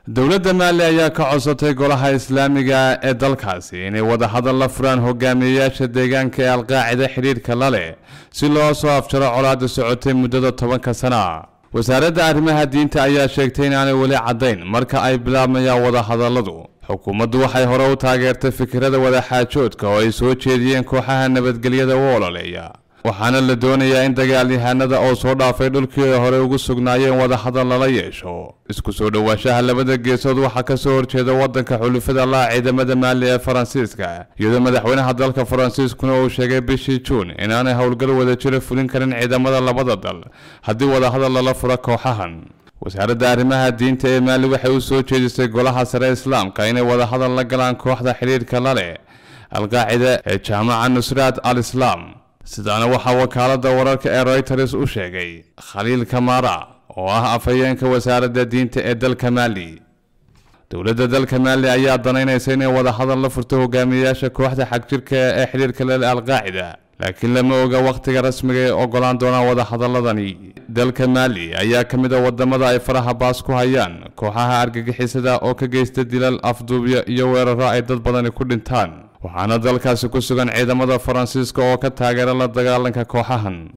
dowladda maali ayaa ka codsatay golaha islaamiga ee dalkaasi inay wadahadal la furaan hogaamiyeyaasha deegaanka ee alqaacida xidhiidhka la leh si loo soo afjaro colaadda socotay muddada tobanka sana wasaaradda arrimaha diinta ayaa sheegtay inaanay weli caddayn marka ay bilaabmayaan wadahadalladu xukuumaddu waxay hore u taageertay fikirada wadaxaajoodka oo ay soo jeediyeen kooxaha nabadgelyada u ololeeya waxaana la doonayaa in dagaalyahanada oo soo dhaafay dhulkii ay hore ugu sugnaayeen wadahadal lala yeesho isku soo dhowaanshaha labada geesood waxaa ka soo horjeeda waddanka xulufada laha ciidamada maali ee faransiiska iyadoo madaxweynaha dalka faransiiskuna uu sheegay bishii juun inaanay howlgal wadajiro fulin karin ciidamada labada dal haddii wadahadal lala furo kooxahan wasaaradda arrimaha diinta ee maali waxay u soo jeedisay golaha sare islaamka inay wadahadal la galaan kooxda xidhiidhka la leh alqaacida ee jaamaca nusraat al islaam sidaana waxaa wakaaladda wararka ee royters u sheegay khaliil kamara oo ah afhayeenka wasaaradda diinta ee dalka maali dowladda dalka maali ayaa danaynaysa inay wadahadal la furto hogaamiyeyaasha kooxda xagjirka ee xidhiirka lele alqaacida laakiin lama oga wakhtiga rasmiga ee ogolaan doonaan wadahadaladani dalka maali ayaa ka mid a wadamada ay faraha baas ku hayaan kooxaha argagixisada oo ka geysta dilal afduubyo iyo weeraro ay dad badani ku dhintaan waxaana dalkaasi ku sugan ciidamada faransiiska oo ka taageera la dagaalanka kooxahan